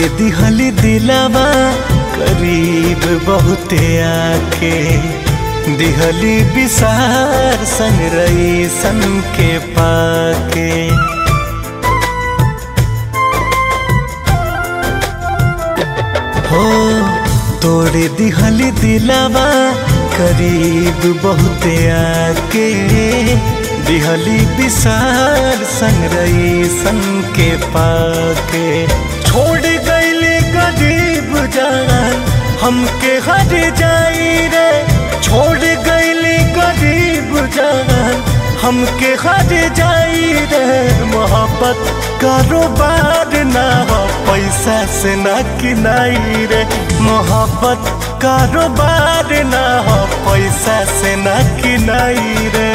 दिहली दिलावा करीब बहुते आके दिहली विसार संग रही सन के पाके हो तोड़े दिहली दिलावा करीब बहुते आके दिहली विसार संग रही सन के पाके छोड़ गईले गरीब जान हमके हर जाई रे छोड़ गईले गरीब जान हमके हर जाई रे मोहब्बत कारोबार ना हो पैसा से ना किनाई रे मोहब्बत कारोबार ना हो पैसा से ना किनाई रे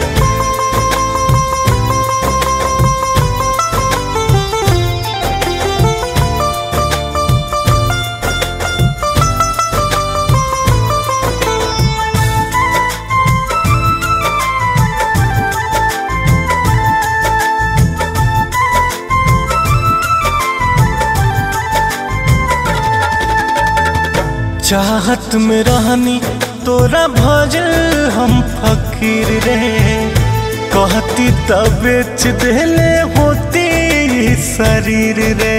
चाहत में रहनी तोरा भजल हम फकीर रे कहती तब बेच देले होती ई शरीर रे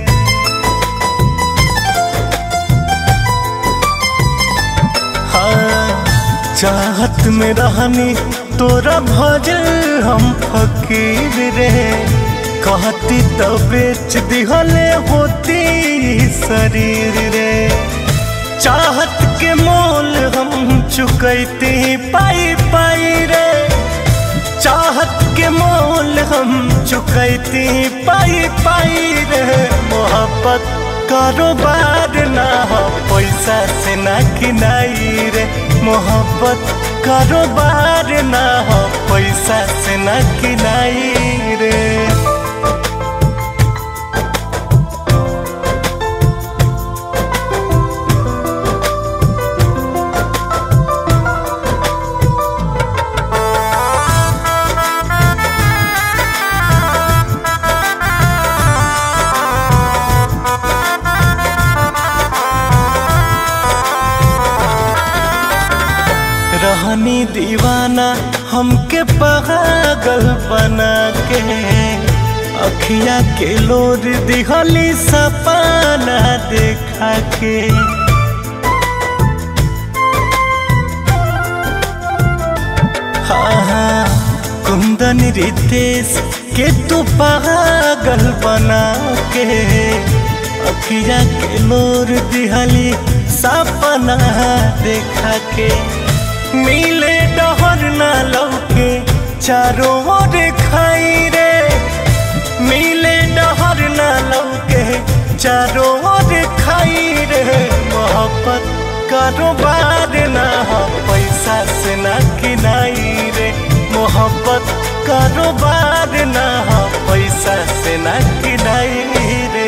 हाँ चाहत में रहनी तोरा भजल हम फकीर रे कहती तब बेच दिहले होती ई शरीर रे चाहत के मोल हम चुकैते पाई पाई रे चाहत के मोल हम चुकैते पाई पाई रे मोहब्बत कारोबार ना हो पैसा से ना किनाई रे मोहब्बत कारोबार ना हो पैसा से ना किनाई रे रहनी दीवाना हमके पागल बना के अखिया के लोर दिहली सपना देखा के हाँ हाँ कुंदन रितेश के तू पागल बना के अखिया के लोर दिहली सपना देखा के मिले डहर ना लौके चारों ओर खाई रे मिले डहर ना लौके चारों ओर खाई रे मोहब्बत कारोबार ना हो पैसा से ना किनाई रे मोहब्बत कारोबार ना हो पैसा से ना किनाई रे